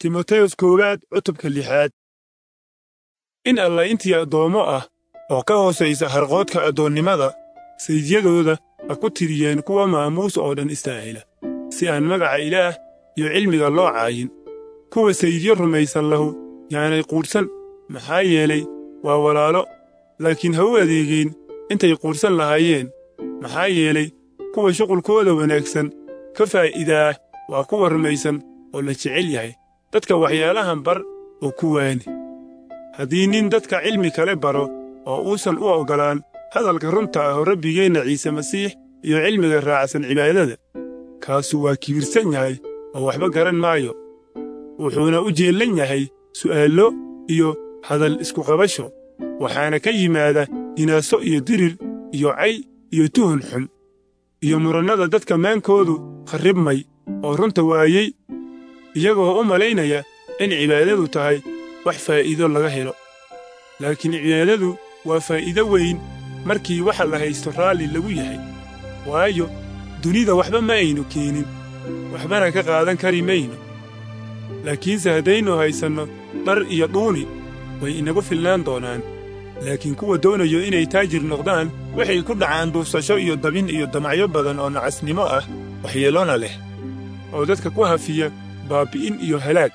timoteyos koowaad cutubka lixaad in alla intii addoommo ah oo ka hoosaysa harqoodka addoonnimada saydyadooda ha ku tiriyeen kuwa maamuus oo dhan istaahila si aan magaca ilaah iyo cilmiga loo caayin kuwa saydyo rumaysan lahu yaanay quudhsan maxaa yeelay waa walaalo laakiin ha u adeegeen intay quudhsan lahaayeen maxaa yeelay kuwa shuqulkooda wanaagsan ka faa'iidaa waa kuwa rumaysan oo la jecel yahay dadka waxyaalahan bar oo ku waani haddii nin dadka cilmi kale baro oo uusan u oggolaan hadalka runta ah oo rabbigeenna ciise masiix iyo cilmiga raacsan cibaadada kaasu waa kibirsan yahay oo waxba garan maayo wuxuuna u jeellan yahay su'aallo iyo hadal iskuqabasho waxaana ka yimaada hinaaso iyo dirir iyo cay iyo tuhun xun iyo murannada dadka maankoodu kharribmay oo runta waayey iyagoo u malaynaya in cibaadadu tahay wax faa'iido laga helo laakiin cibaadadu waa faa'iido weyn markii waxa la haysto raalli lagu yahay waayo dunida waxba ma aynu keenin waxbana ka qaadan kari mayno laakiinse haddaynu haysanno dhar iyo dhuuni way inagu filnaan doonaan laakiin kuwa doonayo inay taajir noqdaan waxay ku dhacaan duufsasho iyo dabin iyo damacyo badan oo nacasnimo ah waxyeelona leh oo dadka ku hafiya baabbi'in iyo halaag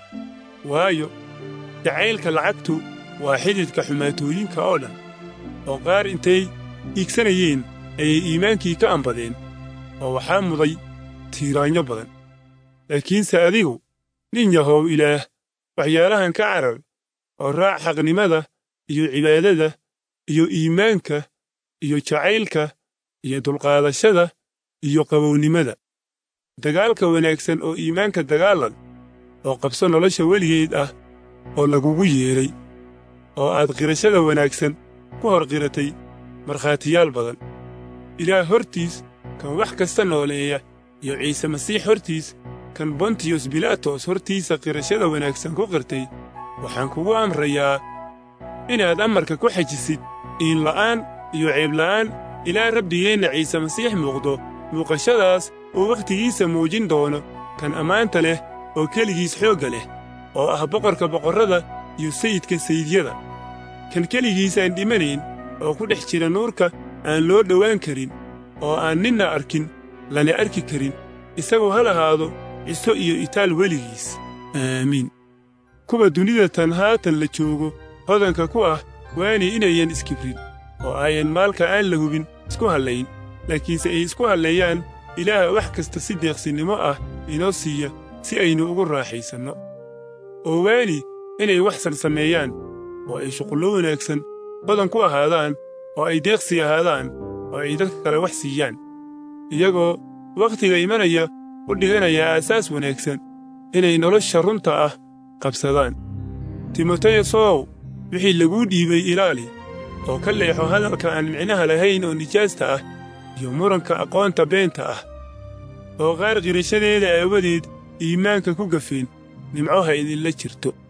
waayo jacaylka lacagtu waa xididka xumaatooyinka oo dhan oo qaar intay iigsanayeen ayay iimaankii ka ambadeen oo waxaa muday tiiraanyo badan laakiinse adigu nin yahow ilaah waxyaalahan ka carar oo raac xaqnimada iyo cibaadada iyo iimaanka iyo jacaylka iyo dulqaadashada iyo qabownimada dagaalka wanaagsan oo iimaanka dagaalan oo qabso nolosha weligeed ah oo lagugu yeedhay oo aad qirashada wanaagsan ku hor qiratay markhaatiyaal badan ilaah hortiis kan wax kasta nooleeya iyo ciise masiix hortiis kan bontiyos bilaatos hortiisa qirashada wanaagsan ku qirtay waxaan kugu amrayaa inaad amarka ku xajisid iinla'aan iyo ceebla'aan ilaa rabbigeenna ciise masiix muuqdo muuqashadaas uu wakhtigiisa muujin doono kan ammaanta leh oo keligiis xoogga leh oo ah boqorka boqorrada iyo sayidka sayidyada kan keligiisaan dhimanayn oo ku dhex jira nuurka aan loo dhowaan karin oo aan ninna arkin lana arki karin isagoo ha lahaado ciso iyo itaal weligiis aamiin kuwa dunida tan haatan la joogo hodanka ku ah waani inayan iskibrin oo ayan maalka aan la hubin isku hallayn laakiinse ay isku halleeyaan ilaaha wax kasta si deeqsinnimo ah inoo siiya si aynu ugu raaxaysanno oo waani inay wax san sameeyaan oo ay shuqullo wanaagsan hodan ku ahaadaan oo ay deeqsi ahaadaan oo ay dadka kale wax siiyaan iyagoo wakhtiga imanaya u dhiganaya aasaas wanaagsan inay nolosha runta ah qabsadaan timoteyosow wixii laguu dhiibay ilaali oo ka leexo hadalka aan micnaha lahayn oo nijaasta ah iyo muranka aqoonta beenta ah oo qaar qirashadeeda aawadeed iimaanka ku gafeen nimco ha idinla jirto